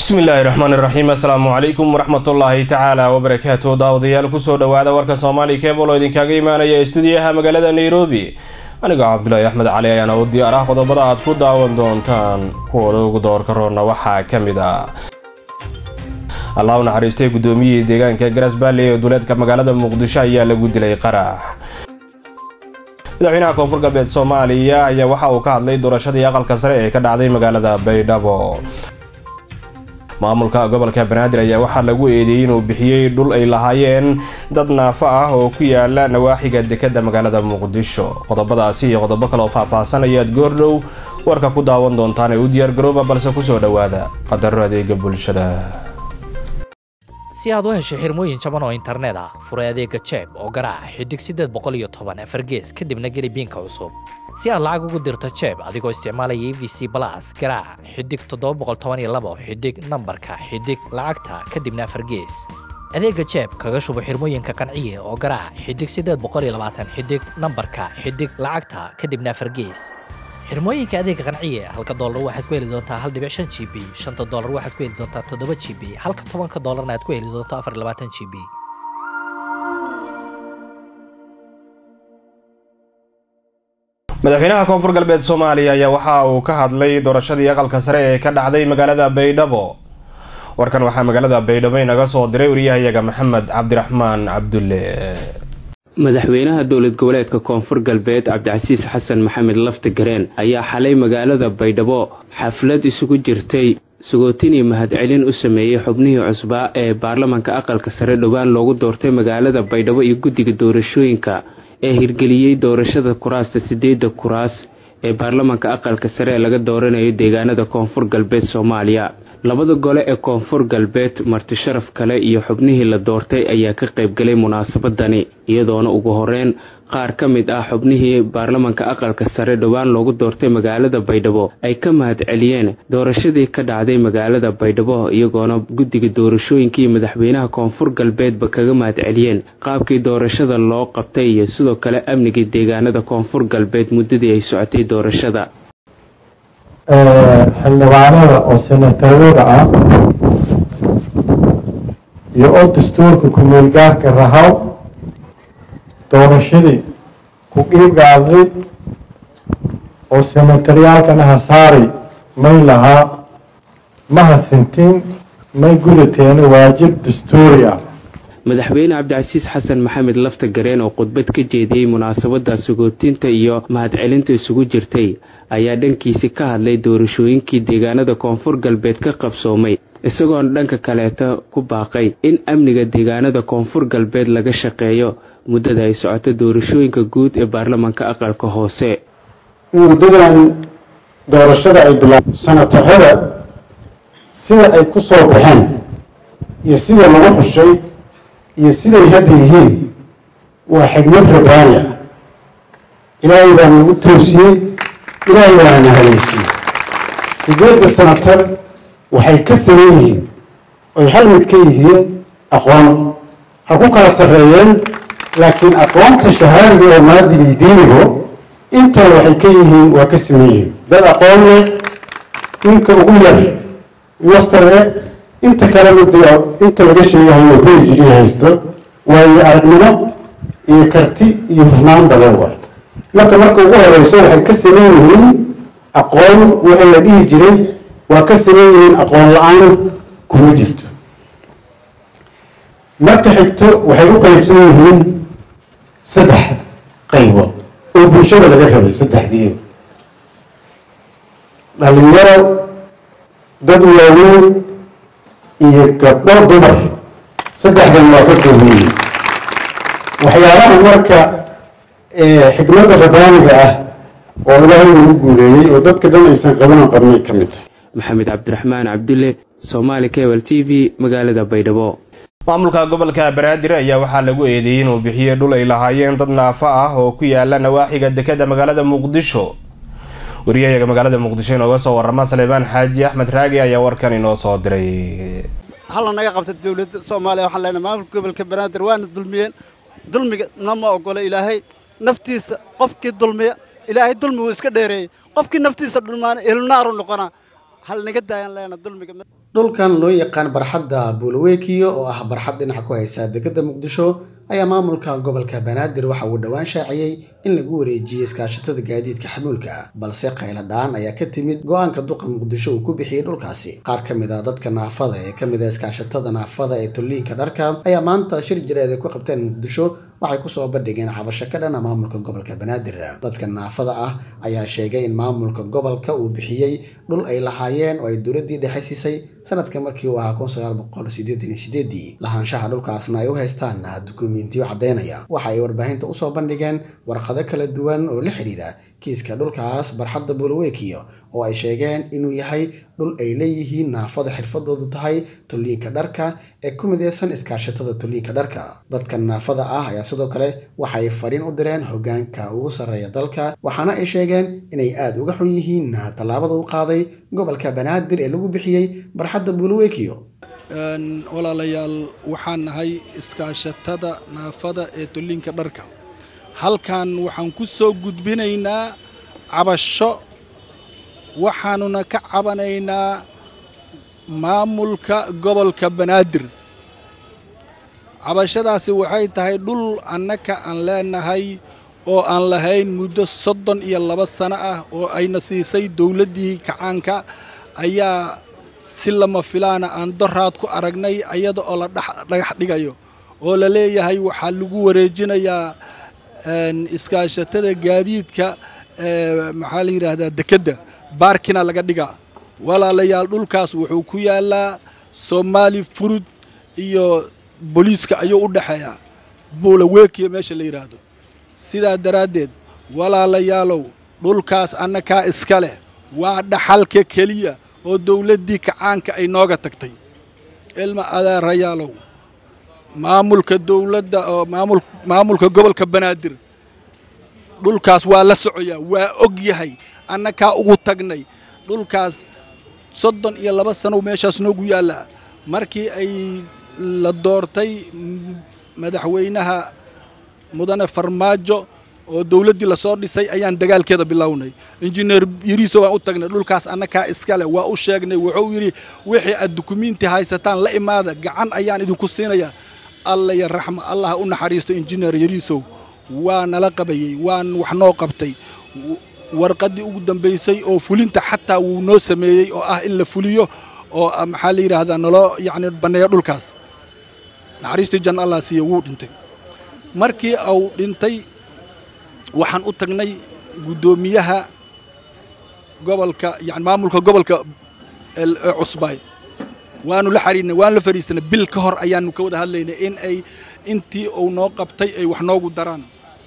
bismillaahi raxmaan iraxiim assalaamu calaykum waraxmatullaahi tacaala wabarakaatu daawadayaal kusoo dhawaada warka soomaali kebol oo idinkaga imaanaya stuudiyaha magaalada nairobi anigoo cabdulaahi axmed cali ayaana u diyaar ah qodobada aad ku daawan doontaan kuwooda ugu doorka roonna waxaa ka mid ah allah u naxariistay guddoomiyihii deegaanka garas baalley ee duleedka magaalada muqdisho ayaa lagu dilay qarax madaxweynaha koonfur galbeed soomaaliya ayaa waxa uu ka hadlay doorashadii aqalka sare ee ka dhacday magaalada baydhabo maamulka gobolka banaadir ayaa waxaa lagu eedeeyey inuu bixiyey dhul ay lahaayeen dad naafo ah oo ku yaala nawaaxiga dekadda magaalada muqdisho qodobadaasi iyo qodobo kale oo faahfaahsan ayaad goordhow warka ku daawan doontaan ee u diyaargarooba balse kusoo dhowaada qadaro adeega bulshada si aad u hesho xirmooyin jaban oo internet ah furay adeega jeeb oo garaac xidig siddeed boqol iyo toban afargees kadibna geli biinka cusub si aad lacag ugu dirto jeeb adigoo isticmaalaya e v c balas garaac xidig toddoba boqol toban iyo labo xidig nambarka xidig lacagta kadibna afargees adeega jeeb kaga shubo xirmooyinka qanciye oo garaac xidig siddeed boqol iyo labaatan xidig nambarka xidig lacagta kadibna afargees xirmooyinka adeega qanciye halka doolar waxaad ku heli doontaa hal dhibic shan g b shanta doolar waxaad ku heli doontaa toddoba g b halka tobanka doolarna aad ku heli doonto afar iyo labaatan g b madaxweynaha koonfur galbeed soomaaliya ayaa waxa uu ka hadlay doorashadii aqalka sare ee ka dhacday magaalada baydhabo warkan waxaa magaalada baydhabo inaga soo diray wariyahayaga maxamed cabdiraxmaan cabdulle madaxweynaha dowlad goboleedka koonfur galbeed cabdicasiis xasan maxamed lafti gareen ayaa xalay magaalada baydhabo xaflad isugu jirtay sagootinii mahadcelin u sameeyey xubnihii cusbaa ee baarlamanka aqalka sare dhowaan loogu doortay magaalada baydhabo iyo guddiga doorashooyinka ee hirgeliyey doorashada kuraasta sideedda kuraas ee baarlamanka aqalka sare ee laga dooranayo deegaanada koonfur galbeed soomaaliya labada gole ee koonfur galbeed marti sharaf kale iyo xubnihii la doortay ayaa ka qaybgalay munaasabadani iyadoona ugu horeyn qaar ka mid ah xubnihii baarlamanka aqalka sare dhowaan loogu doortay magaalada baydhabo ay ka mahadceliyeen doorashadii ka dhacday magaalada baydhabo iyagoona guddiga doorashooyinkii madaxweynaha koonfur galbeedba kaga mahadceliyeen qaabkii doorashada loo qabtay iyo sidoo kale amnigii deegaanada koonfur galbeed muddadii ay socotay doorashada xildhibaanada oo senatarada ah iyo oo dastuurka ku-meelgaarka rahaw doorashadii ku qiibgaadday oo senataryaalkana hasaari may lahaa ma hadsintiin may gudateena waajib dastuuri ah madaxweyne cabdicasiis xasan maxamed lafta gareen oo khudbad ka jeediyey munaasabada sagootinta iyo mahadcelinta isugu jirtay ayaa dhankiisi ka hadlay doorashooyinkii deegaanada koonfur galbeed ka qabsoomay isagoona dhanka kaleeta ku baaqay in amniga deegaanada koonfur galbeed laga shaqeeyo muddada ay socoto doorashooyinka guud ee baarlamanka aqalka hoose muddadan doorashada ay bilaab sanataxada sida ay ku soo baxeen iyo sida lagu xushay iyo siday hadda yihiin waa xigmad rabbaani ah ilaahay baa nagu toosiyey ilaahay baana na haleysiyey sideedda sanatar waxay ka saman yihiin oy hal mid ka yihiin aqoon ha ku kala sarreeyeen laakiin aqoonta shahaadiga oo maadigay diinigo intaa waxay ka yihiin waa ka saman yihiin dad aqoon leh ninka ugu yar master eh inta kale mid inta laga sheegahayo bejigi haysto waayo aragnimo iyo karti iyo hufnaan badan waay marka marka ugu horeyso waxay ka saman yihiin aqoon wixii la dhihi jiray waa ka saman yihiin aqoon la-aan kuma jirto marka xigto waxay u qaybsan yihiin saddex qaybood oo bulshada laga rabay saddexdii dhalinyaro dad waaweyn iyo gabdho dumar saddexdan waa ka kooban waxyaabaha marka xikmadda rabbaaniga ah oo ilaahay ugu guuleeyey oo dadka dhan aysan qabanan qabnay ka mid tahay maxamed cabdiraxmaan cabdulle somaali kebal t v magaalada baydhabo maamulka gobolka banaadir ayaa waxaa lagu eedeeyey inuu bixiyey dhul ay lahaayeen dad naafo ah oo ku yaala nawaaxiga dekadda magaalada muqdisho wariyahayaga magaalada muqdisho inooga soo warama saleebaan xaaji axmed raagi ayaa warkan inoo soo diray halla naga qabta dowladda soomaaliya waxaan leenahay maamulka gobolka banaadir waana dulmiyeen dulmiga nama ogola ilaahay naftiisa qofkii dulmiya ilaahay dulmi wuu iska dheereeyey qofkii naftiisa dhulmaana ilnaaru noqonaa hal naga daayaan leena dulmiga dhulkan loo yaqaan barxadda buulawekiyo oo ah barxad dhinac ku haysa degada muqdisho ayaa maamulka gobolka banaadir waxa uu dhowaan shaaciyey in lagu wareejiyey iskaashatada gaadiidka xamuulka balse qaylo dhaan ayaa ka timid go-aanka duqa muqdisho uu ku bixiyey dhulkaasi qaar ka mid a dadka naafada ee kamid a iskaashatada naafada ee tulliinka dharka ayaa maanta shir jireed ay ku qabteen muqdisho waxay kusoo bandhigeen cabasho ka dhana maamulka gobolka banaadir dadka naafada ah ayaa sheegay in maamulka gobolka uu bixiyey dhul ay lahaayeen oo ay dowladii dhexe siisay sanadka markii uu ahaa kun sagaal boqol sideetan iyo sideedii lahaanshaha dhulkaasna ay u haystaan dukumiintiyo caddeynaya waxa ay warbaahinta usoo bandhigeen warqado kala duwan oo la xidhiidha kiiska dhulkaas barxadda buulawekiyo oo ay sheegeen inuu yahay dhul ay leeyihiin naafada xirfadoodu tahay tulliinka dharka ee ku mideysan iskaashatada tulliinka dharka dadka naafada ah ayaa sidoo kale waxay fariin u direen hogaanka ugu sarreeya dalka waxaana ay sheegeen inay aada uga xun yihiin tallaabada u qaaday gobolka banaadir ee lagu bixiyey barxadda buulawekiyo walaalayaal waxaan nahay iskaashatada naafada ee tulliinka dharka halkan waxaan ku soo gudbinaynaa cabasho waxaanuna ka cabanaynaa maamulka gobolka banaadir cabashadaasi waxay tahay dhul annaka aan leenahay oo aan lahayn muddo soddon iyo laba sano ah oo ayna siisay dowladdii kacaanka ayaa si lama filaana aan doraad ku aragnay ayada oo la dhagax dhigayo oo la leeyahay waxaa lagu wareejinayaa iskaashatada gaadiidka maxaa la yidhaahdaa dekedda baarkina laga dhigaa walaalayaal dhulkaas wuxuu ku yaalaa soomaali furud iyo booliiska ayuu u dhexeeyaa buulaweekiya meesha la yidhaahdo sidaa daraaddeed walaalayaalow dhulkaas annakaa iska leh waa dhaxalka keliya oo dowladdii kacaanka ay nooga tagtay ilma adeerayaalow maamulka dowladda oo maamul maamulka gobolka banaadir dhulkaas waa la socoyaa waa og yahay annakaa ugu tagnay dhulkaas soddon iyo laba sanow meeshaas noogu yaallaa markii ay la doortay madaxweynaha mudane farmaajo oo dowladdii lasoo dhisay ayaan dagaalkeeda bilownay injineer yariiso waan u tagnay dhulkaas annakaa iskale waa u sheegnay wuxuu yidhi wixii aad dukumiinti haysataan la imaada gacan ayaan idinku siinayaa alla ya raxma allah u naxariisto injineer yariisow waa nala qabayey waan wax noo qabtay warqaddii ugu dambaysay oo fulinta xataa wuu noo sameeyey oo ah in la fuliyo oo maxaa la yidhaahdaa naloo yacni banneeyo dhulkaas naxariistii janna allah siiya wuu dhintay markii uu dhintay waxaan u tagnay guddoomiyaha gobolka yani maamulka gobolka ee cusbaay waanu la xariirnay waanu la fadhiisanay bil ka hor ayaanu ka wada hadlaynay in ay intii uu noo qabtay ay wax noogu daraan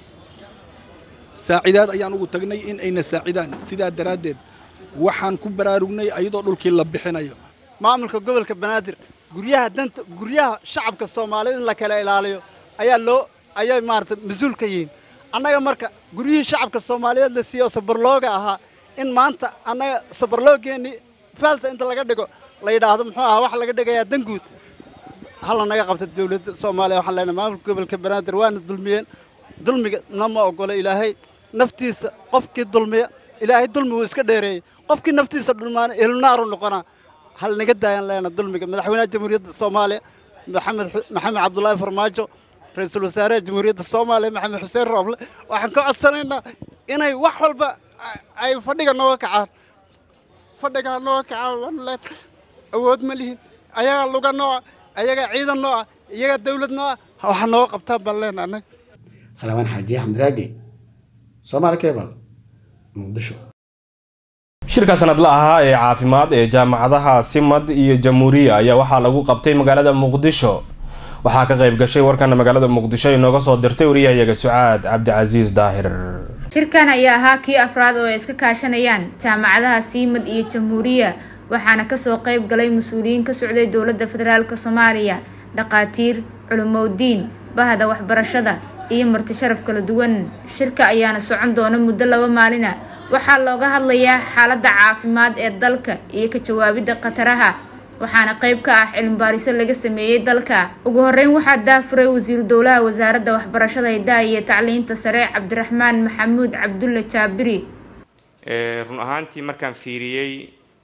saacidaad ayaan ugu tagnay in ayna saacidaan sidaa daraaddeed waxaan ku baraarugnay ayadoo dhulkii la bixinayo maamulka gobolka banaadir guryaha danta guryaha shacabka soomaaliyed in la kala ilaaliyo ayaa loo ayay maarata mas-uul ka yihiin annaga marka guryihii shacabka soomaaliyeed la siiyey oo sabarlooga ahaa in maanta annaga sabarloogeennii faalsa inta laga dhigo la yidhaahdo muxuu ahaa waxa laga dhigayaa danguud hala naga qabta dowladda soomaaliya waxaan leenahay maamulka gobolka banaadir waana dulmiyeen dulmiga nama ogolo ilaahay naftiisa qofkii dulmiya ilaahay dulmi wuu iska dheereeyey qofkii naftiisa dhulmaana ehlunaaru noqonaa hal naga daayaan leena dulmiga madaxweynaha jamhuuriyadda soomaaliya maxamed maxamed cabdulaahi farmaajo ra-iisul wasaaraha jamhuuriyadda soomaaliya maxamed xuseen rooble waxaan ka codsanaynaa inay wax walba ay fadhiga nooga kacaan fadhigaa nooga kacaan waanu leen awood ma lihin ayagaa luga nooca ayagaa ciidan nooca iyagaa dawlad nooca waxa nooga qabtaan baan leena annaga salaamaan xaaji axmed raagi soomaali cable muqdisho shirka sanadla ahaa ee caafimaad ee jaamacadaha simad iyo jamhuuriya ayaa waxaa lagu qabtay magaalada muqdisho waxaa ka qayb gashay warkana magaalada muqdisho inooga soo dirtay wariyahayaga sucaad cabdicasiis daahir shirkan ayaa ahaa kii afraad oo ay iska kaashanayaan jaamacadaha siimad iyo jamhuuriya waxaana kasoo qayb galay mas-uuliyiin ka socday dowladda federaalk soomaaliya dhaqaatiir culumowdiin bahda waxbarashada iyo marti sharaf kala duwan shirka ayaana socon doona muddo laba maalina waxaa looga hadlayaa xaaladda caafimaad ee dalka iyo ka jawaabidda khataraha waxaana qayb ka ah cilmibaariso laga sameeyey dalka ugu horeyn waxaa daafuray wasiiru dowlaha wasaaradda waxbarashada hidaha iyo tacliinta sare cabdiraxmaan maxamuud cabdulle jaabiri run ahaantii markaan fiiriyey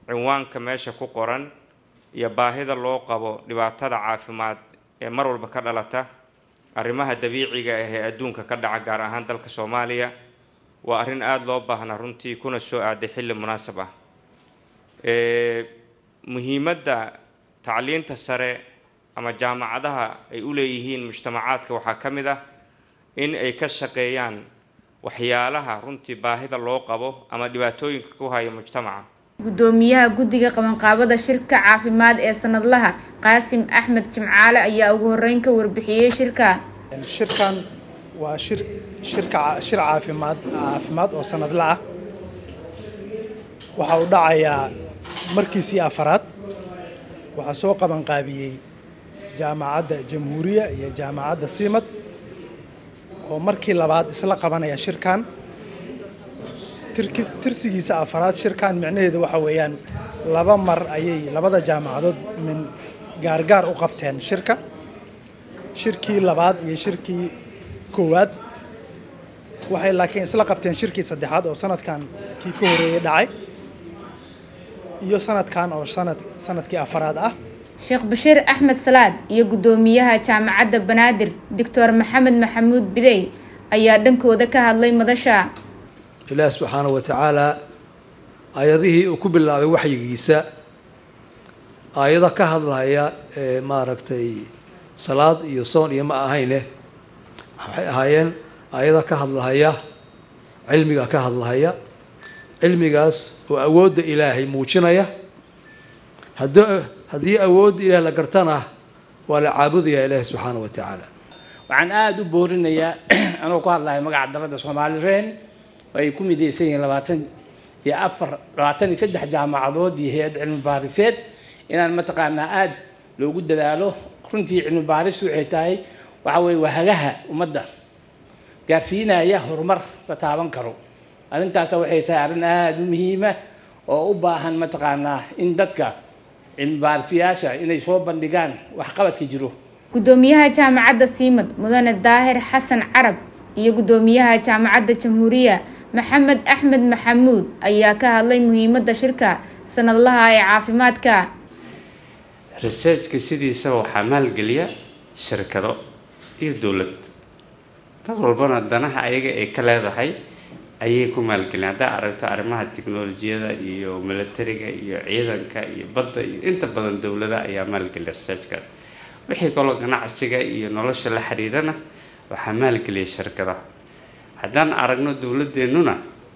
cinwaanka meesha ku qoran iyo baahida loo qabo dhibaatada caafimaad ee mar walba ka dhalata arrimaha dabiiciga ah ee adduunka ka dhaca gaar ahaan dalka soomaaliya waa arrin aada loo baahnaa runtii kuna soo aaday xilli munaasab ah muhiimadda tacliinta sare ama jaamacadaha ay u leeyihiin mujtamacaadka waxaa ka mid ah in ay ka shaqeeyaan waxyaalaha runtii baahida loo qabo ama dhibaatooyinka ku haya mujtamaca gudoomiyaha guddiga qabanqaabada shirka caafimaad ee sanadlaha qaasim axmed jimcaale ayaa ugu horeyn ka warbixiyey shirka shirkan waa shir shirka shir caafimaad caafimaad oo sanadla ah waxa uu dhacayaa markiisii afaraad waxaa soo qabanqaabiyey jaamacadda jamhuuriya iyo jaamacadda siimad oo markii labaad isla qabanaya shirkan tirsigiisa afaraad shirkan micnaheedu waxa weeyaan laba mar ayay labada jaamacadood min gaargaar u qabteen shirka shirkii labaad iyo shirkii koowaad waxay laakiin isla qabteen shirkii saddexaad oo sanadkan kii ka horeeyey dhacay iyo sanadkan oo sanad sanadkii afaraad ah sheekh bashiir axmed salaad iyo guddoomiyaha jaamacadda banaadir doctor maxamed maxamuud bidey ayaa dhankooda ka hadlay madasha ilaah subxaana wa tacaalaa aayadihii uu ku bilaabay waxyigiisa aayado ka hadlaya ee maaragtay salaad iyo soon iyo ma ahayne waxay ahaayeen aayado ka hadlahaya cilmiga ka hadlahaya cilmigaas oo awoodda ilaahay muujinaya hado haddii awoodda ilaah la gartana waa la caabudayaa ilaahi subxaana wa tacaala waxaan aada u boorinayaa anuu ku hadlahay magaca dalada soomaali reen ay ku midaysan yihiin labaatan iyo afar labaatan iyo saddex jaamacadood iyo hay-ad cilmi baariseed inaan mataqaanaa aada loogu dadaalo runtii cilmi baaris waxay tahay waxa weye waa hagaha ummadda gaarsiinaya horumar la taaban karo arrintaas waxay tahay arrin aada u muhiima oo u baahan mataqaanaa in dadka cilmi baarisiyaasha inay soo bandhigaan waxqabadka jiro guddoomiyaha jaamacadda siimad mudane daahir xasan carab iyo guddoomiyaha jaamacadda jamhuuriya maxamed axmed maxamuud ayaa ka hadlay muhiimadda shirka sanadlaha ee caafimaadka researchka sidiisaba waxaa maalgeliya shirkado iyo dowlad dad walbana danaha ayaga ay ka leedahay ayay ku maalgeliyaan haddaa aragto arrimaha tiknolojiyada iyo militariga iyo ciidanka iyo badda iyo inta badan dowlada ayaa maalgeliya researchkaas wixii kaloo ganacsiga iyo nolosha la xiriirana waxaa maalgeliya shirkadaha haddaan aragno dowladeennuna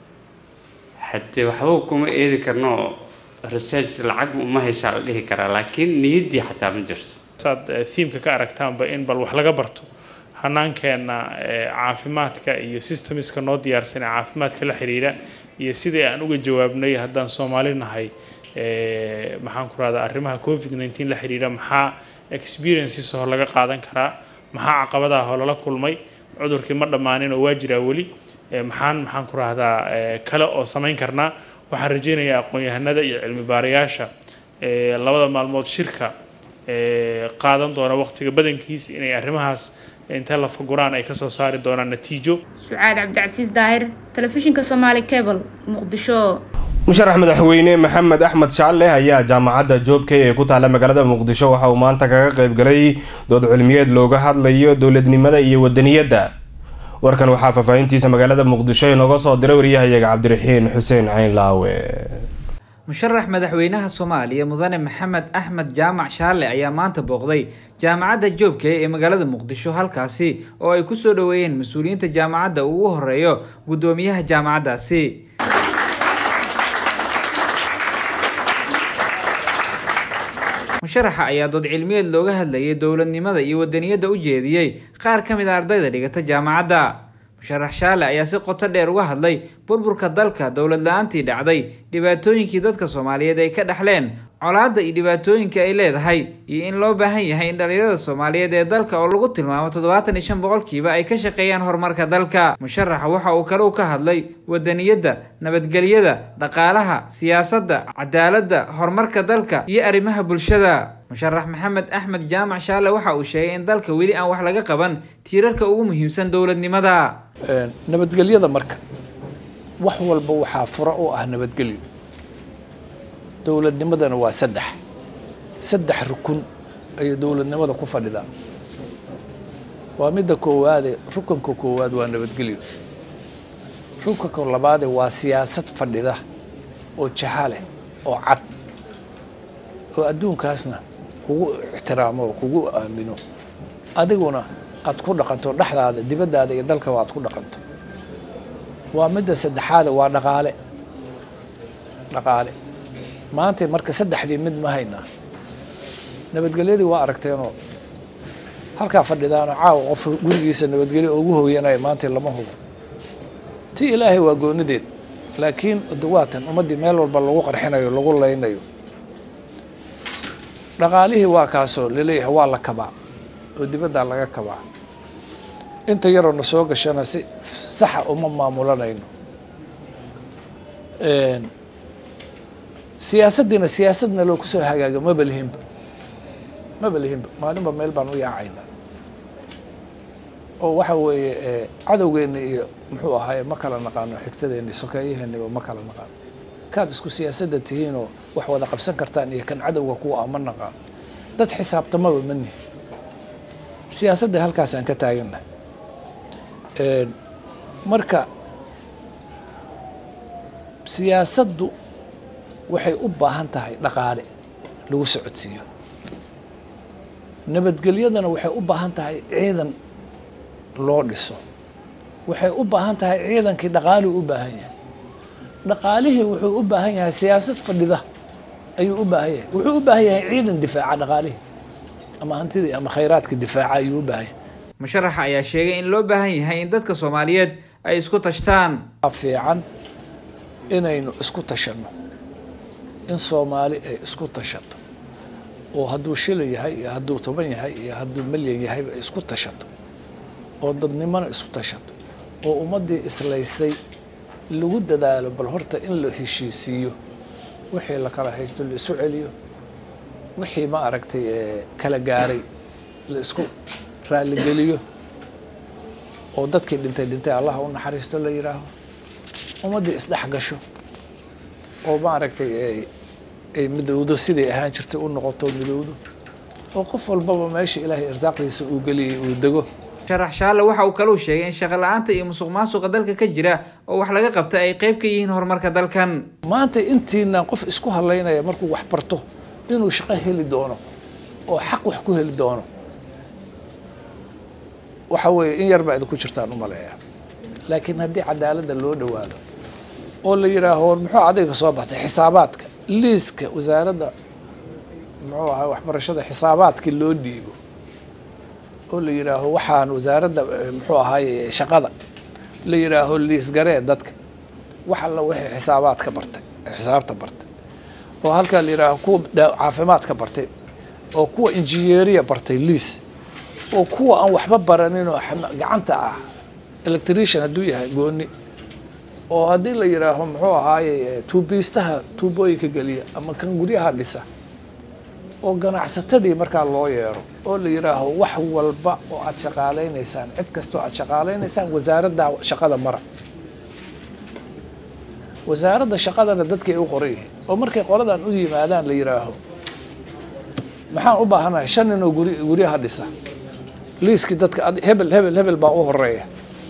haddee waxba kuma eedi karno research lacag uma haysaa la dhihi karaa laakiin niyaddii xataa ma jirto saad thiimka ka aragtaanba in bal wax laga barto hanaankeenna caafimaadka iyo systemiska noo diyaarsan ee caafimaadka la xiriira iyo sidai aan uga jawaabnay haddaan soomaali nahay maxaan ku rahdaa arrimaha covid nneteen la xiriira maxaa experiences oo laga qaadan karaa maxaa caqabadaha oo lala kulmay cudurkii ma dhammaanin oo waa jiraa weli maxaan maxaan ku rahdaa kale oo samayn karnaa waxaan rajeynayaa aqoon-yahanada iyo cilmi baarayaasha labada maalmood shirka qaadan doona waqtiga badankiis inay arrimahaas intee la faguraan ay kasoo saari doonaan natiijo sucaad cabdicasiis daahir telefishinka somaali cable muqdisho musharax madaxweyne maxamed axmed shaalle ayaa jaamacadda joobkay ee ku taalla magaalada muqdisho waxa uu maanta kaga qayb galay dood cilmiyeed looga hadlayo dowladnimada iyo wadaniyadda warkan waxaa faahfaahintiisa magaalada muqdisho inooga soo diray waryahayaga cabdiraxiin xuseen cayn laawe musharax madaxweynaha soomaaliya mudane maxamed axmed jaamac shaarle ayaa maanta booqday jaamacadda joobkay ee magaalada muqdisho halkaasi oo ay ku soo dhoweeyeen mas-uuliyiinta jaamacadda uu ugu horeeyo guddoomiyaha jaamacaddaasi musharaxa ayaa dood cilmiyeed looga hadlayay dowladnimada iyo wadaniyadda u jeediyey qaar ka mid a ardayda dhigata jaamacadda musharax shaale ayaa si qoto dheer uga hadlay burburka dalka dowlad la-aantii dhacday dhibaatooyinkii dadka soomaaliyeed ay ka dhexleen colaadda iyo dhibaatooyinka ay leedahay iyo in loo baahan yahay in dhalinyarada soomaaliyeed ee dalka oo lagu tilmaamo toddobaatan iyo shan boqolkiiba ay ka shaqeeyaan horumarka dalka musharaxa waxa uu kale u ka hadlay wadaniyadda nabadgelyada dhaqaalaha siyaasadda cadaaladda horumarka dalka iyo arrimaha bulshada musharax maxamed axmed jaamac shaale waxa uu sheegay in dalka weli aan wax laga qaban tiirarka ugu muhiimsan dowladnimada nabadgelyada marka wax walba waxaa fura u ah nabadgelyo dowladnimadana waa saddex saddex rukun ayay dowladnimada ku fadhidaa waa midda koowaade rukunka koowaad waa nabadgelyo rukunka labaade waa siyaasad fadhida oo jaha leh oo cad oo adduunkaasna kugu ixtiraamo oo kugu aamino adiguna aad ku dhaqanto dhexdaada dibaddaada iyo dalkaba aad ku dhaqanto waa midda saddexaada waa dhaqaale dhaqaale maanta marka saddexdii mid ma haynaa nabadgelyadii waa aragteenoo halkaa fadhidaano caawa qof gurigiisa nabadgelyo ugu hooyanaya maanta lama hubo ti ilaahay waa goonideed laakiin dawaatan ummaddii meel walba lagu qarxinayo lagu laynayo dhaqaalihii waa kaasoo laleeyahay waa la kabaa oo dibaddaa laga kabaa inta yaroo na soo gashana si saxa uma maamulanayno siyaasaddiina siyaasadna loo kusoo hagaaga maba lihinba maba lihinba maalinba meel baan u yaacayna oo waxa weeye cadowgeenna iyo muxuu ahaaye ma kala naqaano xigtadeenna iyo sokeeyaheennaba ma kala naqaano kaad isku siyaasadda tihiinoo wax wada qabsan kartaan iyo kan cadowga kuwa ah ma naqaano dad xisaabtamaba ma nihin siyaasadda halkaasaan ka taagana marka siyaasaddu waxay u baahan tahay dhaqaale lagu socodsiiyo nabadgelyadana waxay u baahan tahay ciidan loo dhiso waxay u baahan tahay ciidankii dhaqaaluu u baahan yahay dhaqaalihii wuxuu u baahan yahay siyaasad fadhida ayuu u baahan yahay wuxuu u baahan yahay ciidan difaaca dhaqaalihii ama hantidii ama khayraadka difaaca ayuu u baahan yahay musharaxa ayaa sheegay in loo baahan yahay in dadka soomaaliyeed ay isku tashtaan fiican inaynu isku tashanno in soomaali ay isku tashato oo hadduu shilin yahay iyo hadduu toban yahay iyo hadduu milyan yahayba ay isku tashato oo dadnimona isku tashato oo ummaddii islaysay lagu dadaalo bal horta in la heshiisiiyo wixii la kala haysto la isu celiyo wixii ma aragtay kala gaaray la isku raaligeliyo oo dadkii dhintay dhintay allaha u naxariisto la yidhaaho ummaddii isdhex gasho oo ma aragtay ay midowdo siday ahaan jirtay u noqoto midowdo oo qof walbaba meesha ilaahay irsaaqdiisa uu geliyay uu dego sharax shaalle waxa uu kaluu sheegay in shaqo la-aanta iyo musuq maasuqa dalka ka jira oo wax laga qabta ay qayb ka yihiin horumarka dalkan maanta intiina qof isku hadlaynaya markuu wax barto inuu shaqo heli doono oo xaq wax ku heli doono waxa weeye in yar baa idinku jirtaan u maleeya laakiin haddii cadaaladda loo dhowaado oo la yidhaaho war muxuu adayga soo baxtay xisaabaadka liiska wasaaradda muxuu ahaa waxbarashada xisaabaadkii loo dhiibo oo la yidhaaho waxaan wasaaradda muxuu ahaaye shaqada la yidhaaho liisgaree dadka wax alla wixii xisaabaad ka bartay xisaabta bartay oo halkaa la yidhaaho kuwa caafimaad ka bartay oo kuwa injineeriya bartay liis oo kuwa aan waxba baranin oo gacanta ah electrician hadduu yahay gooni oo haddii la yidhaaho muxuu ahaaye tuubiistaha tuubooyinka geliya ama kan guryaha dhisa oo ganacsatadii markaa loo yeero oo la yidhaaho wax walba oo aad shaqaalaynaysaan cid kastoo aad shaqaalaynaysaan wasaaradda shaqada mara wasaaradda shaqadana dadkay u qoran yihiin oo markay qoladan u yimaadaan la yidhaaho maxaan u baahanahay shan nin oo guri guryaha dhisa liiskii dadka hebel hebel hebel baa u horeeya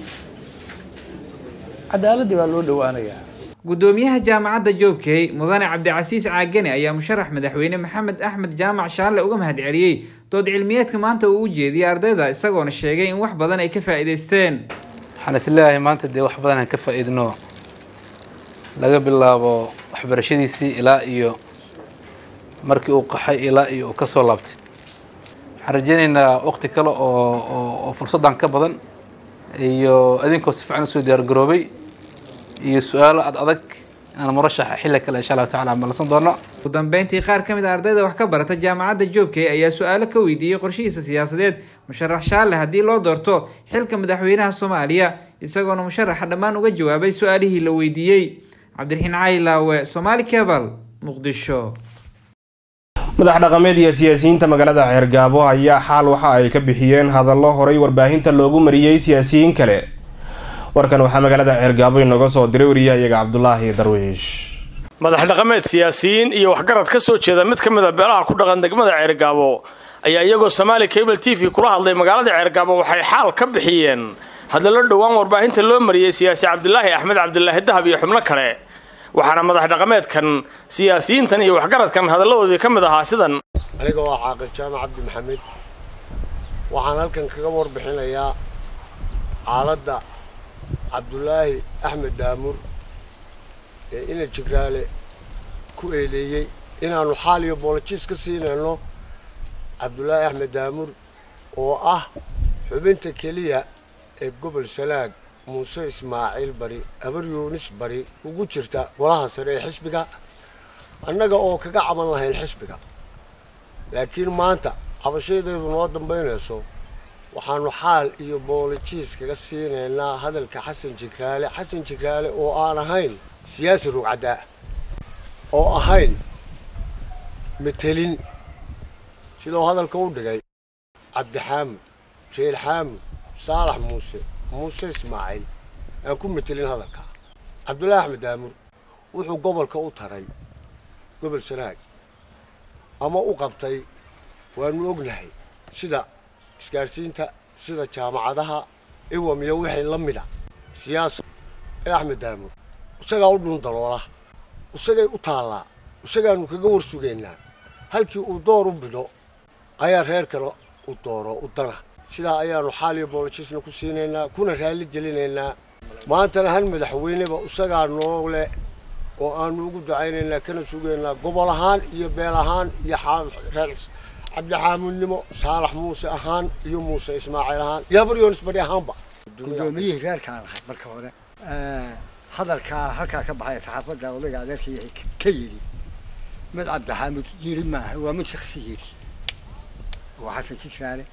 cadaaladii baa loo dhowaanayaa gudoomiyaha jaamacadda joobkey mudane cabdicasiis caagane ayaa musharax madaxweyne maxamed axmed jaamac shaalle uga mahad celiyey dood cilmiyeedka maanta uu u jeediyey ardayda isagoona sheegay in wax badan ay ka faa'iidaysteen waxaan isleeyahay maanta dee wax badan aan ka faa'iidno laga bilaabo waxbarashadiisii ilaa iyo markii uu qaxay ilaa iyo uu ka soo laabtay waxaan rajeynaynaa waqti kale oo oo fursaddan ka badan iyo adinkoo si fiican usoo diyaargaroobay iyo su-aalo ad adag aan murashaxa xilli kale insha allahu tacala malsan doono ugu dambeyntii qaar ka mid a ardayda wax ka barata jaamacadda joobkey ayaa su-aalo ka weydiiyey qorshihiisa siyaasadeed musharax shaalle haddii loo doorto xilka madaxweynaha soomaaliya isagoona musharaxa dhammaan uga jawaabay su-aalihii la weydiiyey cabdiraxiin caylaawe somaali cebal muqdisho madax dhaqameed iyo siyaasiyiinta magaalada ceergaabo ayaa xaal waxa ay ka bixiyeen hadallo horay warbaahinta loogu mariyey siyaasiyiin kale warkan waxaa magaalada ceergaabo inooga soo diray wariyahayaga cabdulaahi darwiish madax dhaqameed siyaasiyiin iyo waxgarad ka soo jeeda mid ka mid a beelaha ku dhaqan degmada ceergaabo ayaa iyagoo somaali cable t v kula hadlay magaalada ceergaabo waxay xaal ka bixiyeen hadallo dhowaan warbaahinta loo mariyey siyaasi cabdilaahi axmed cabdilaahi dahab iyo xubno kale waxaana madax dhaqameedkan siyaasiyiintan iyo waxgaradkan hadalladoodii ka mid ahaa sidan aniga waa caaqil jaamac cabdi maxamed waxaan halkan kaga warbixinayaa xaaladda cabdulaahi axmed daamur ee ina jigraale ku eedeeyey inaannu xaal iyo boolojiis ka siinayno cabdulaahi axmed daamur oo ah xubinta keliya ee gobol sanaag muuse ismaaciil bari habar yuunis bari ugu jirta golaha sare ee xisbiga annaga oo kaga caban lahayn xisbiga laakiin maanta cabashadeedu noo dambaynayso waxaanu xaal iyo boolojiis kaga siinaynaa hadalka xasan jigraale xasan jigraale oo aan ahayn siyaasi rugcaddaa oo ahayn metelin sidoo hadalka u dhigay cabdixaamud jeel xaamud saalax muuse muuse ismaaciil aan ku metelin hadalka cabdullaahi axmed daamur wuxuu gobolka u taray gobol sanaag ama u qabtay waanu ognahay sida isgaadhsiinta sida jaamacadaha iwam iyo wixii la mida siyaasa ee axmed daamur isagaa u dhuun daloola isagay u taallaa isagaanu kaga war sugaynaa halkii uu door u bidho ayaa reerkana u dooro u dana sidaa ayaanu xaal iyo boolojisna ku siinaynaa kuna raalli gelinaynaa maantana hal madaxweyneba isagaa noo leh oo aanu ugu ducaynaynaa kana sugaynaa gobol ahaan iyo beel ahaan iyo reer cabdixaamudnimo saalax muuse ahaan iyo muuse ismaaciil ahaan iyo habaryoonis bari ahaanba guddoomiyihii reerkaan ahay marka hore hadalkaa halkaa ka baxay saxaafadda odayga adeerkii ka yidhi mid cabdixaamud yidhi maaha waa mid shaksi yidhi waa xasan jigraale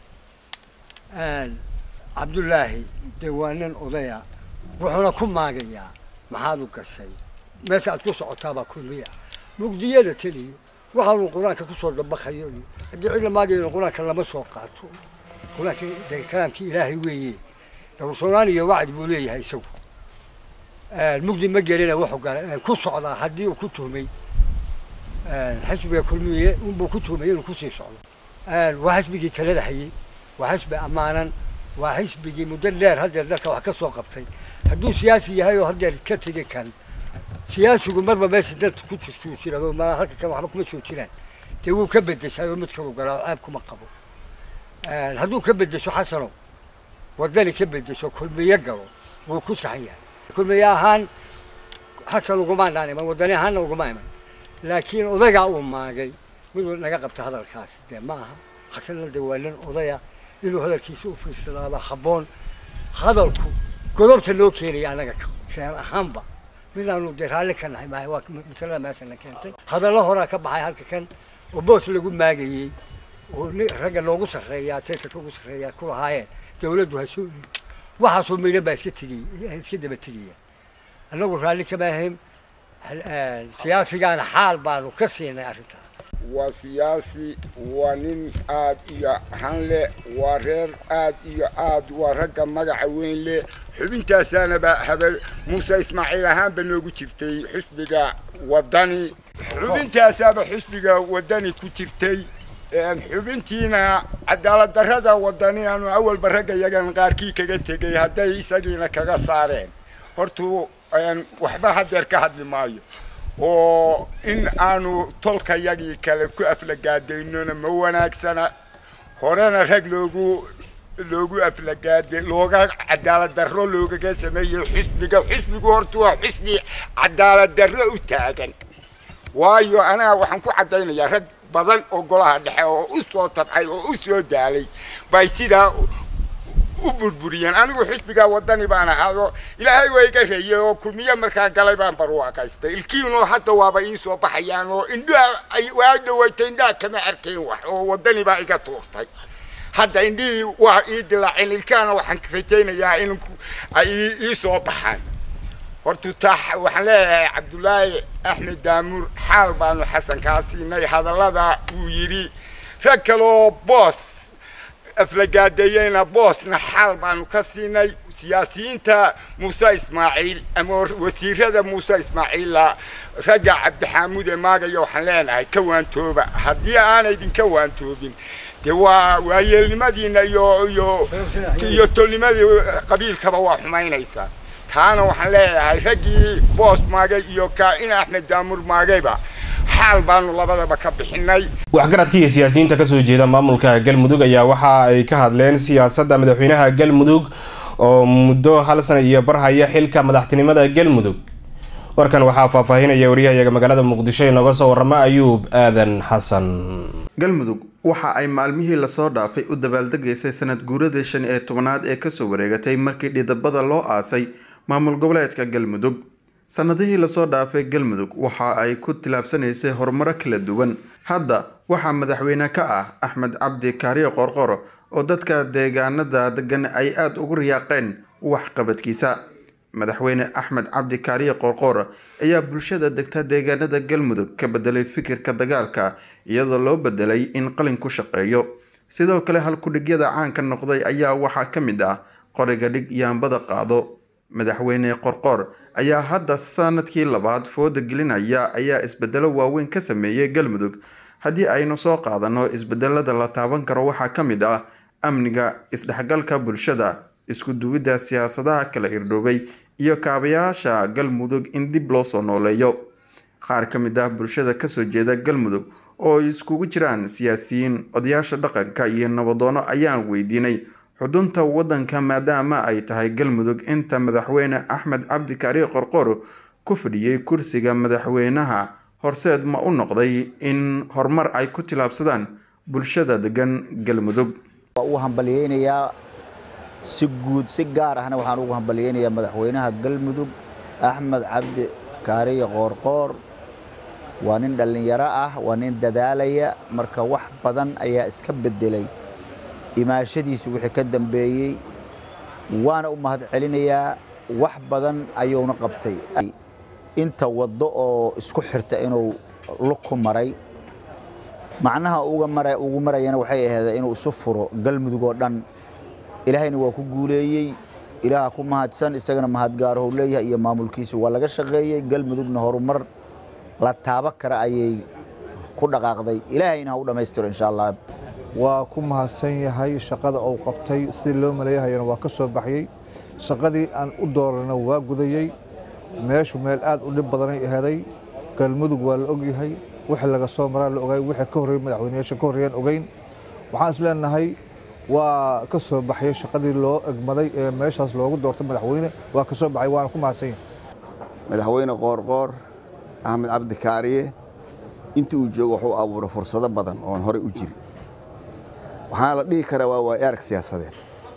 cabdullaahi dee waa nin odaya wuxuuna ku maagayaa maxaad u gashay meesha aad ku socotaabaa kulmiya mugdiyada teliyo waxaanu qur-aanka kusoo dabaqayo iyo haddii cid la maagayona qur-aanka lama soo qaato qur-aanka de kalaamkii ilaahay weeye dhowrsoonaan iyo wacdi buu leeyahay isagu mugdi ma gelina wuxuu galay ku socdaa haddii uu ku tuhmay xisbiga kulmiye unbuu ku tuhmay inuu kusii socdo waa xisbigii talada hayey waa xisbi ammaanan waa xisbigii muddo dheer haddeer dalka wax ka soo qabtay hadduu siyaasi yahay oo haddeer ka tegi kan siyaasigu marba meesha dad ku jirtuu jirado ma halka kan waxba kuma soo jiraan dee wuu ka bedeshay oo mid kalu galaa oo ceeb kuma qabo hadduu ka bedesho xasano waddani ka bedesho kulmiye galo wuu ku saxan yahay kulmiye ahaan xasan uguma dhaan iman waddani ahaanna uguma iman laakiin odaygaa uu maagay miduu naga qabta hadalkaas dee ma aha xasanna dee waa nin odaya inuu hadalkiisa u fiirsadaaba habboon hadalku godobta noo keenaya annaga reer ahaanba midaanu dee raalli ka nahay maaha waa masalada meeshana keentay hadallo horaa ka baxay halka kan oo boos lagu maagayey oo ragga noogu sarreeyaa teetarka ugu sarreeyaa ku lahaayeen dawladdu ha soo erin waxaasoo midhan baa iska tegay iska daba tegaya annagu raalli kama ahayn siyaasigaana xaal baanu ka siinay arrintaa waa siyaasi waa nin aad iyo han leh waa reer aad iyo aad waa ragga magaca weyn leh xubintaasaanaba habe muuse ismaaciil ahaanba noogu jirtay xusbiga waddani xubintaasaaba xusbiga waddani ku jirtay xubintiina cadaalad darrada waddani aanu awalba ragga yagan qaarkii kaga tegay hadday isagiina kaga saareen hortuu waxba hadeer ka hadli maayo oo in aanu tolkayagii kale ku aflagaadaynona ma wanaagsana horena rag loogu loogu aflagaade looga cadaalad darro loogaga sameeyey xisbiga xisbigu horta waa xisbi cadaalad darro u taagan waayo anaa waxaan ku caddaynayaa rag badan oo golaha dhexe oo u soo tabcay oo u soo daalay bay sidaa u burburiyeen anigu xisbigaa waddani baan ahaado ilaahay waa iga reeyey oo kulmiye markaa galay baan barwaaqaystay ilkiinoo hadda waaba ii soo baxayaan oo indhaha waa dhawaytay indhaha kama arkayn wax oo waddani baa iga tuurtay hadda indhihii waa ii dilaaceen ilkaana waxaan rajaynayaa in ay ii soo baxaan horta taa waxaan leeyahay cabdullaahi axmed daamuur xaal baanu xasan kaa siinay hadallada uu yidhi rag kaleoo boos aflagaadeeyeyna boosna xaal baanu ka siinay siyaasiyiinta muuse ismaaciil ama wasiirada muuse ismaaciilla ragga cabdixaamuud ee maagaya waxaan leenahay ka waantooba haddii aanay idinka waantoobin dee waa waayeelnimadiina iyo iyo iyo tolnimadii qabiilkaba waa xumaynaysaa taana waxaan leeyahay raggii boos maagay iyo kaa-in axmed daamur maagayba xaal baanu labadaba ka bixinay waxgaradka iyo siyaasiyiinta kasoo jeeda maamulka galmudug ayaa waxa ay ka hadleen siyaasadda madaxweynaha galmudug oo muddo hal sana iyo bar haya xilka madaxtinimada galmudug warkan waxaa faahfaahinaya wariyahayaga magaalada muqdisho inooga soo warama ayuub aadan xasan galmudug waxa ay maalmihii lasoo dhaafay u dabaaldegaysay sanad guuradii shan iyo tobanaad ee kasoo wareegatay markii dhidabada loo aasay maamul goboleedka galmudug sanadihii lasoo dhaafay galmudug waxa ay ku tilaabsanaysay horumaro kala duwan hadda waxaa madaxweyne ka ah axmed cabdi kaariyo qorqoro oo dadka deegaanada degan ay aada ugu riyaaqeen waxqabadkiisa madaxweyne axmed cabdi kaariyo qorqor ayaa bulshada degta deegaanada galmudug ka bedelay fikirka dagaalka iyadoo loo bedelay in qalin ku shaqeeyo sidoo kale halkudhigyada caanka noqday ayaa waxaa ka mid ah qoriga dhig yaambada qaado madaxweyne qorqor ayaa hadda sanadkii labaad fooda gelinaya ayaa isbedelo waaweyn ka sameeyay galmudug haddii aynu soo qaadano isbedelada la taaban karo waxaa ka mid ah amniga isdhexgalka bulshada isku duwidda siyaasadaha kala irdhoobay iyo kaabayaasha galmudug in dib loo soo nooleeyo qaar ka mid ah bulshada kasoo jeeda galmudug oo ay iskugu jiraan siyaasiyiin odayaasha dhaqanka iyo nabadoono ayaan weydiinay xudunta waddanka maadaama ay tahay galmudug inta madaxweyne axmed cabdi kaariyo qorqor ku fadhiyey kursiga madaxweynaha horseed ma u noqday in horumar ay ku tilaabsadaan bulshada degan galmudug waa u hambalyeynayaa si guud si gaar ahna waxaan ugu hambalyeynayaa madaxweynaha galmudug axmed cabdi kaariyo qoorqoor waa nin dhallinyaro ah waa nin dadaalaya marka wax badan ayaa iska bedelay imaashadiisi wixii ka dambeeyey waana u mahad celinayaa wax badan ayuuna qabtay inta waddo oo isku xirta inuu luku maray macnaha ugu marayana waxay ahayd inuu isu furo galmudug oo dhan ilaahayna waa ku guuleeyey ilaaha ku mahadsan isagana mahadgaarahou leeyahay iyo maamulkiisa waa laga shaqeeyey galmudugna horumar la taaba kara ayay ku dhaqaaqday ilaahayna ha u dhammaystiro insha allah waa ku mahadsan yahay shaqada uu qabtay si loo maleeyahayana waa ka soo baxyey shaqadii aan u doorana waa gudayey meeshu meel aad u dhib badanay aheeday galmudug waa la ogyahay wixii laga soo maraa la ogay wixii ka horreeyey madaxweyneyaasha ka horreeyaan ogeyn waxaan is leenahay waa ka soo baxyey shaqadii loo egmaday ee meeshaas loogu doortay madaxweyne waa ka soo baxay waana ku mahadsan yahay madaxweyne qoorqoor axmed cabdi kaariye intii uu joogo wuxuu abuuray fursado badan oon horey u jirin waxaana la dhihi karaa waa waay arag siyaasadeed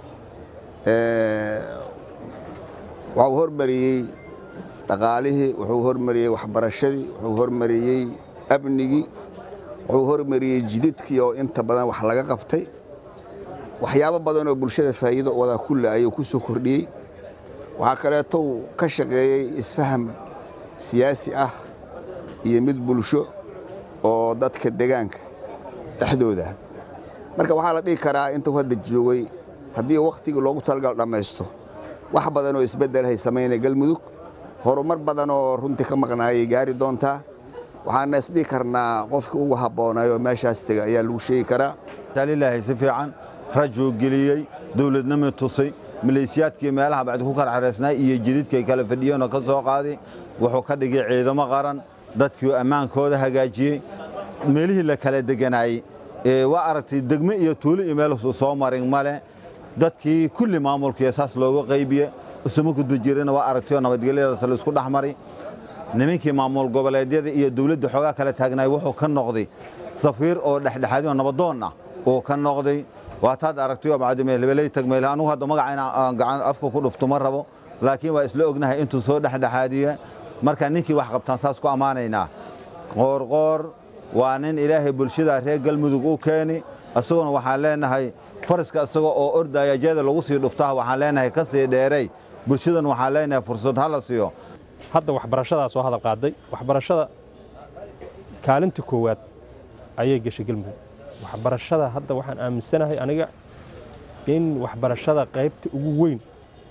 waxuu hormariyey dhaqaalihii wuxuu hormariyey waxbarashadii wuxuu hormariyey amnigii wuxuu hormariyey jididkii oo inta badan wax laga qabtay waxyaabo badan oo bulshada faa'iido wadaa kulle ayuu ku soo kordhiyey waxaa kaleeto uu ka shaqeeyey isfaham siyaasi ah iyo mid bulsho oo dadka degaanka dhexdooda marka waxaa la dhihi karaa intuu hadda joogay haddii wakhtigii loogu talagal dhammaysto wax badan oo isbeddelahay samaynaya galmudug horumar badan oo runtii ka maqnaayay gaari doontaa waxaana isdhihi karnaa qofkii ugu habboonay oo meeshaas tega ayaa lagu sheegi karaa taalilaahay si fiican rajuu geliyey dowladnimii tusay maleesiyaadkii meelaha bacdi ku kala xareysnaa iyo jididkay kala fadhiyeenoo ka soo qaaday wuxuu ka dhigay ciidamo qaran dadkii ammaankooda hagaajiyey meelihii la kala deganaayey waa aragtay degme iyo tuulo iyo meel soo marin male dadkii kulli maamulkiiyo saas looga qaybiye isuma gudba jirana waa aragtay oo nabadgelyadaas la isku dhex maray nimankii maamul goboleedyada iyo dowladda xoogaa kala taagnaay wuxuu ka noqday safiir oo dhexdhexaadi oo nabadoon ah uu ka noqday waataad aragtay oo macdumeelebeley tagmeel anugu hadda magaca inaan gacan afka ku dhufto ma rabo laakiin waa isla ognahay intuu soo dhexdhexaadiye marka ninkii wax qabtaan saas ku ammaanaynaa qoorqoor waa nin ilaahay bulshada reer galmudug u keeni isaguna waxaan leenahay faraska isaga oo ordaya jeeda lagu sii dhuftaa waxaan leenahay ka sii dheeray bulshadan waxaan leenahay fursad ha la siiyo hadda waxbarashadaa soo hadal qaaday waxbarashada kaalinta koowaad ayay gashay galmudug waxbarashada hadda waxaan aaminsanahay aniga in waxbarashada qaybta ugu weyn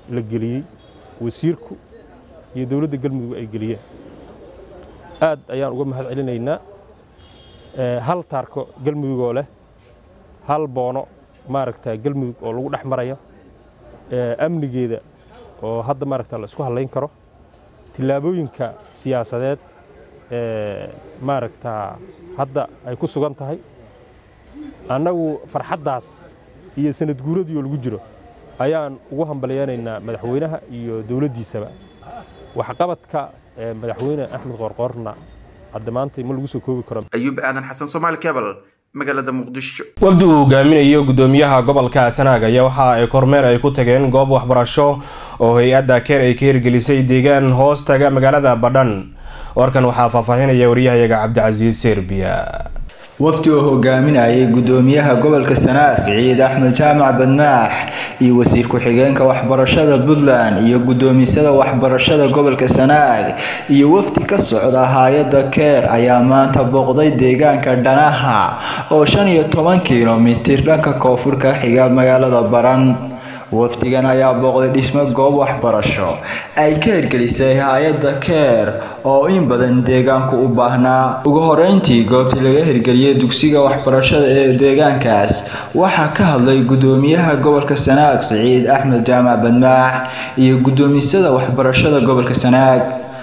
la geliyey wasiirku iyo dowladda galmudug ay geliyeen aad ayaan uga mahad celinaynaa hal taarko galmudug oo leh hal boono maaragta galmudug oo lagu dhex marayo amnigeeda oo hadda maaragta la isku hadlayn karo tillaabooyinka siyaasadeed ee maaragta hadda ay ku sugan tahay annagu farxaddaas iyo sanad guuradii oo lagu jiro ayaan ugu hambalyaynaynaa madaxweynaha iyo dowladdiisaba waxqabadka madaxweyne axmed qoorqoorna hadda maanta ma lagu soo koobi karo ayuub aadan xasan soomaali cable magaalada muqdisho wafdi uu hogaaminayo gudoomiyaha gobolka sanaag ayaa waxa ay kormeer ay ku tageen goob waxbarasho oo hay-adda keer ay ka hirgelisay deegaan hoos taga magaalada badhan warkan waxaa faahfaahinaya wariyahayaga cabdicasiis serbiya wafdi oo hogaaminayay gudoomiyaha gobolka sanaag siciid axmed jaamac badmaax iyo wasiir ku-xigeenka waxbarashada puntland iyo gudoomisada waxbarashada gobolka sanaag iyo wafdi ka socda hay-adda keer ayaa maanta booqday deegaanka dhanaha oo shan iyo toban kilomitir dhanka koonfur ka xiga magaalada baran wafdigan ayaa booqday dhismo goob waxbarasho ay ka hirgelisay hay-adda keer oo in badan deegaanku u baahnaa ugu horeyntii goobtii laga hirgeliyay dugsiga waxbarashada ee deegaankaas waxaa ka hadlay gudoomiyaha gobolka sanaag siciid axmed jaamac badmaax iyo gudoomisada waxbarashada gobolka sanaag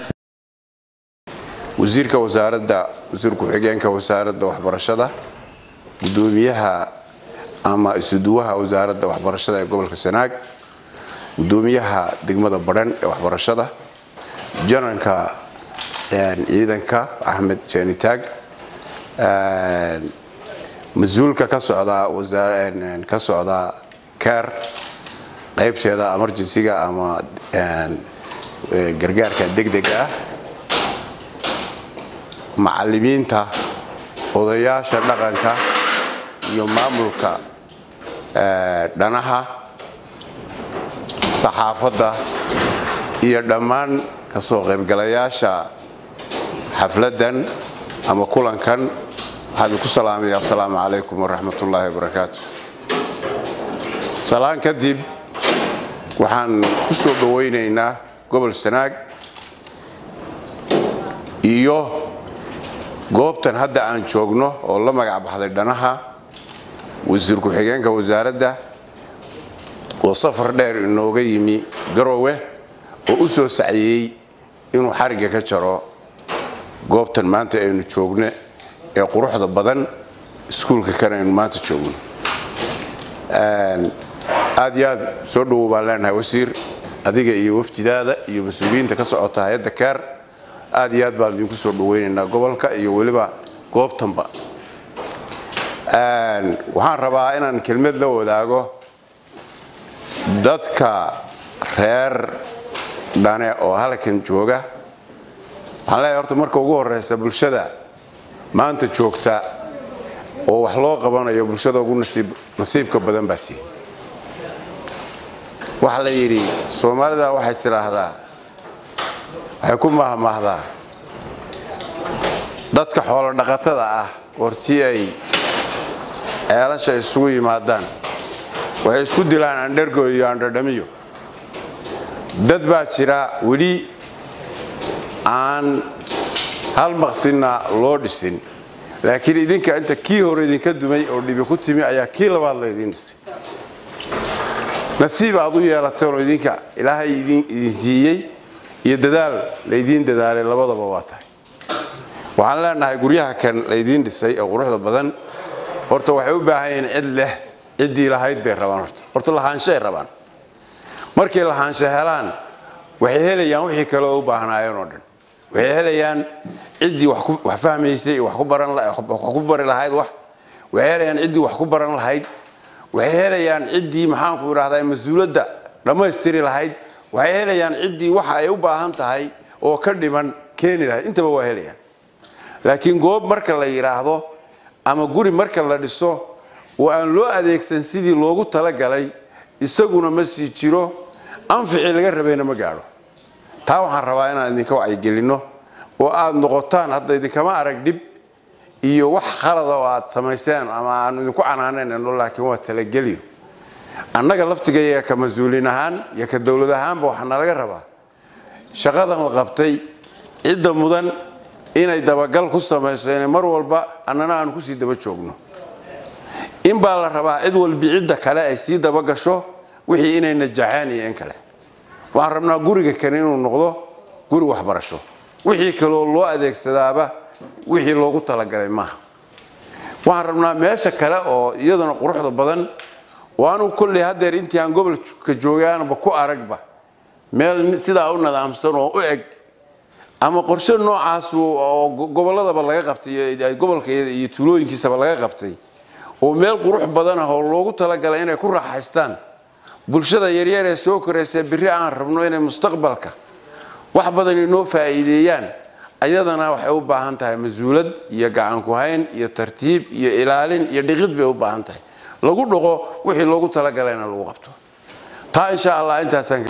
wasiirka wasaaradda wasiir ku-xigeenka wasaaradda waxbarashada gudoomiyaha ama isuduwaha wasaaradda waxbarashada ee gobolka sanaag gudoomiyaha degmada badhan ee waxbarashada janaralka ciidanka axmed jenitaag mas-uulka ka socda ka socda ker qaybteeda emergencyga ama gargaarka degdega ah macalimiinta odayaasha dhaqanka iyo maamulka dhanaha saxaafadda iyo dhammaan kasoo qaybgalayaasha xafladdan ama kulankan waxaan ku salaamaya asalaamu calaykum waraxmatullaahi wabarakaatu salaan kadib waxaan ku soo dhowaynaynaa gobol sanaag iyo goobtan hadda aan joogno oo la magac baxday dhanaha wasiir ku-xigeenka wasaaradda oo safar dheer inooga yimi garowe oo u soo saciyey inuu xarigga ka jaro goobtan maanta aynu joogno ee quruxda badan iskuulka kan aynu maanta joogno aad iyo aad soo dhowow baan leenahay wasiir adiga iyo wafdidaada iyo mas-uuliyiinta ka socota hay-adda keer aad iyo aad baan idinku soo dhawaynaynaa gobolka iyo weliba goobtanba waxaan rabaa inaan kelmad la wadaago dadka reer dhane oo halkan jooga waxaan leeyahay horta marka ugu horeysa bulshada maanta joogta oo wax loo qabanayo bulshada ugu nasiibka badan baa tii waxaa la yidhi soomaalida waxay tidhaahdaa waxay ku mahmaahdaa dadka xoolo dhaqatada ah hortii ay ceelasha isugu yimaadaan waxay isku dilaan andhergo iyo andhadhamiyo dad baa jira weli aan hal maqsinna loo dhisin laakiin idinka inta kii hore idinka dumay oo dhibi ku timi ayaa kii labaad laydiin dhisay nasiib aad u yeelateen oo idinka ilaahay idin siiyey iyo dadaal laydiin dadaalay labadaba waa tahay waxaan leenahay guryaha kan laydiin dhisay oo quruxda badan horta waxay u baahan yihiin cid leh ciddii lahayd bay rabaan horta horta lahaanshaay rabaan markay lahaansho helaan waxay helayaan wixii kale oo u baahnaayeen oo dhan waxay helayaan ciddii wax fahmaysay wax ku bari lahayd wax waxay helayaan ciddii wax ku baran lahayd waxay helayaan ciddii maxaanku idhahdaa mas-uuladda dhammaystiri lahayd waxay helayaan ciddii waxa ay u baahan tahay oo ka dhiman keeni lahayd intaba waa helayaan laakiin goob marka la yidhaahdo ama guri marka la dhiso oo aan loo adeegsan sidii loogu talagalay isaguna ma sii jiro anficii laga rabayna ma gaadho taa waxaan rabaa inaan idinka wacyigelinno oo aad noqotaan hadda idinkama arag dhib iyo wax khalada oo aad samaysteen ama aanu idinku canaananayno laakiin waa talageliyo annaga laftigayaga ka mas-uuliin ahaan iyo ka dowlad ahaanba waxaa nalaga rabaa shaqadan la qabtay cidda mudan inay dabagal ku samayso inay mar walba annana aanu kusii daba joogno in baa la rabaa cid walbi cidda kale ay sii dabagasho wixii inay najaxaan iyo in kale waxaan rabnaa guriga kale inuu noqdo guri waxbarasho wixii kaloo loo adeegsadaaba wixii loogu talagalay maaha waxaan rabnaa meesha kale oo iyaduna quruxda badan oo anu kolley haddeer intii aan gobolka joogaanba ku aragba meel sidaa u nadaamsan oo u eg ama qorshe noocaas oo gobolladaba laga qabtay gobolka iyo tuulooyinkiisaba laga qabtay oo meel qurux badan ah oo loogu talagalay inay ku raaxaystaan bulshada yaryar ee soo koraysa berri aan rabno inay mustaqbalka wax badan inoo faa'iideeyaan ayadana waxay u baahan tahay mas-uulad iyo gacan ku hayn iyo tartiib iyo ilaalin iyo dhiqid bay u baahan tahay lagu dhaqo wixii loogu talagalayna lagu qabto taa insha allah intaasaan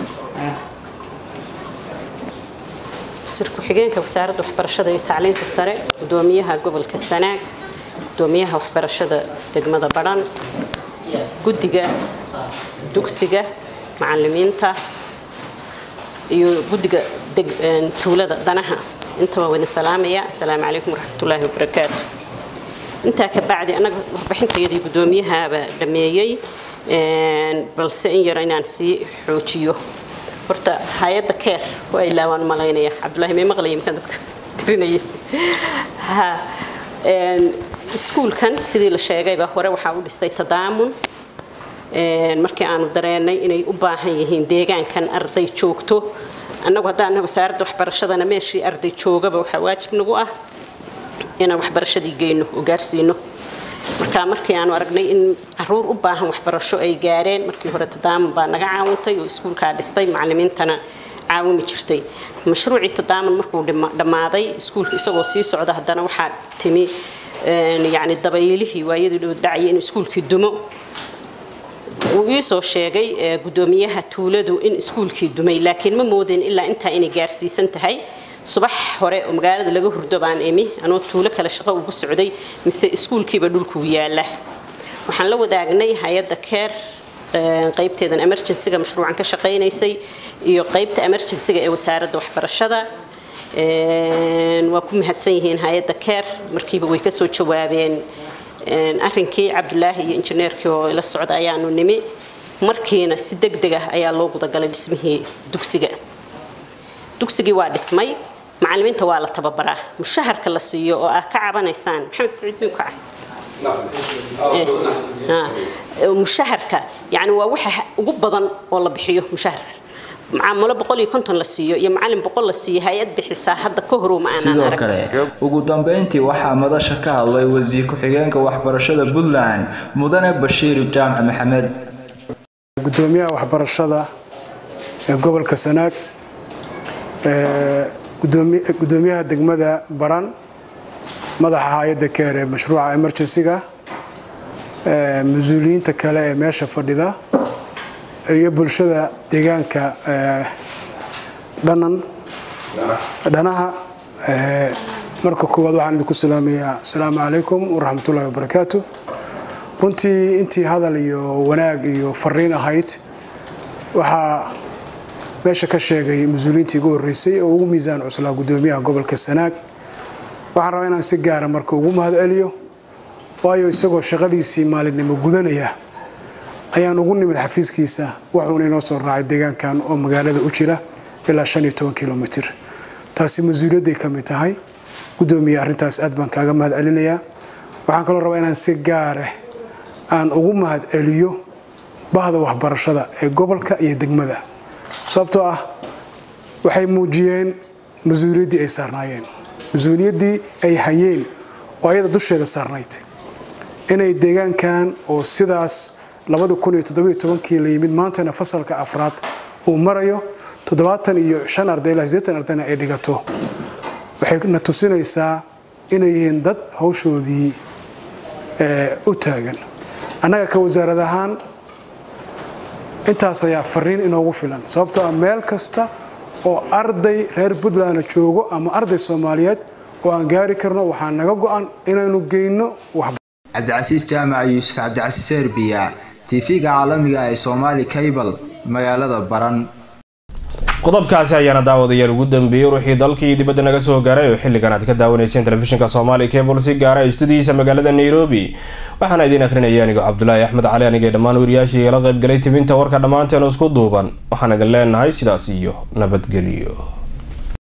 wasiir ku-xigeenka wasaaradda waxbarashada iyo tacliinta sare gudoomiyaha gobolka sanaag gudoomiyaha waxbarashada degmada badhan guddiga dugsiga macalimiinta iyo guddiga tuulada danaha intaba wadin salaamaya asalaamu calaykum waraxmatullaahi wabarakaatu intaa ka bacdi annaga warbixintayadii guddoomiyahaaba dhameeyey balse in yar inaan sii xoojiyo horta hay-adda keer waa ilaa waan malaynaya cabdullaahi may maqlaya markaan dadka tirinaya ha iskuulkan sidii la sheegayba hore waxaa u dhistay tadaamun markii aanu dareennay inay u baahan yihiin deegaankan arday joogto annagu haddaan wasaaradda waxbarashadana meeshii arday joogaba waxaa waajib nagu ah inaan waxbarashadii geyno oo gaarsiino marka markii aanu aragnay in caruur u baahan waxbarasho ay gaareen markii hore tadaamun baa naga caawintay oo iskuulkaa dhistay macalimiintana caawimi jirtay mashruucii tadaamun markuu dhammaaday iskuulka isagoo sii socda haddana waxaa timi yacni dabaylihii waayadii dhow dhacaya inuu iskuulkii dumo wuu ii soo sheegay guddoomiyaha tuuladu in iskuulkii dumay laakiin ma moodeen ilaa intaa inay gaarsiisan tahay subax hore oo magaalada laga hurdo baan imi anoo tuulo kale shaqo ugu socday mise iskuulkiiba dhulkuu yaala waxaan la wadaagnay hay-adda keer qaybteedan emergencyga mashruucan ka shaqaynaysay iyo qaybta emergencyga ee wasaaradda waxbarashada waa ku mahadsan yihiin hay-adda keer markiiba way kasoo jawaabeen arrinkii cabdulaahi iyo injineerkii oo ila socda ayaanu nimi markiina si deg deg ah ayaa loo gudagalay dhismihii dugsiga dugsigii waa dhismay macalimiinta waa la tababaraa mushaharka la siiyo oo ah ka cabanaysaan maxamed saciid miyuu ka mushaharka yani waa waxa ugu badan oo la bixiyo mushahar macaamalo boqol iyo konton la siiyo iyo macalin boqol la siiyo hay-ad bixisaa hadda ka horow ma aanan sidoo arag kale ugu dambeyntii waxaa madasha ka hadlay wasiir ku-xigeenka waxbarashada puntland mudane bashiir jaamac maxamed gudoomiyaha waxbarashada ee gobolka sanaag ee gudoomi- gudoomiyaha degmada baran madaxa hay-adda keer ee mashruuca emergency-ga ee mas-uuliyiinta kale ee meesha fadhida iyo bulshada deegaanka ee dhanan dhanaha ee marka koowaad waxaan idinku salaamayaa asalaamu calaykum waraxmatullaahi wabarakaatu runtii intii hadal iyo wanaag iyo fariin ahayd waxaa meesha ka sheegay mas-uuliyiintii ugu horreysay oo ugu miisaan cuslaa gudoomiyaha gobolka sanaag waxaan rabaa inaan si gaara marka ugu mahad celiyo waayo isagoo shaqadiisii maalinimo gudanaya ayaan ugu nimid xafiiskiisa wuxuuna inoo soo raacay deegaankan oo magaalada u jira ilaa shan iyo toban kilomitir taasi mas-uuliyadday ka mid tahay gudoomiye arrintaas aad baan kaaga mahad celinayaa waxaan kaloo rabaa inaan si gaare aan ugu mahad celiyo bahda waxbarashada ee gobolka iyo degmada sababtoo ah waxay muujiyeen mas-uuliyaddii ay saarnaayeen mas-uuliyaddii ay hayeen oo ayada dusheeda saarnayd inay deegaankan oo sidaas kii la yimid maantana fasalka afraad uu marayo toddobaatan iyo shan arday ilaa sideetan ardayna ay dhigato waxay na tusinaysaa inay yihiin dad hawshoodii ee, u taagan annaga ka wasaarad ahaan intaas ayaa fariin inoogu filan sababtoo ah meel kasta oo arday reer puntland joogo ama arday soomaaliyeed oo aan gaari karno waxaa naga go-an inaynu geyno wax cabdicasiis jaamac yuusuf cabdicasiis serbiya tv-ga caalamiga ee somaali cable magaalada baran qodobkaasi ayaana daawadayaal ugu dambeeyey ruuxii dalkii dibadda naga soo gaaray oo xilligan aad ka daawanayseen telefishinka soomaali cable si gaara istudiyiisa magaalada nairobi waxaana idiin akhrinaya anigo cabdulaahi axmed cali anigee dhammaan wariyaashii igala qaybgalay tibinta warka dhammaanteen isku duuban waxaan idin leenahay sidaas iyo nabadgelyo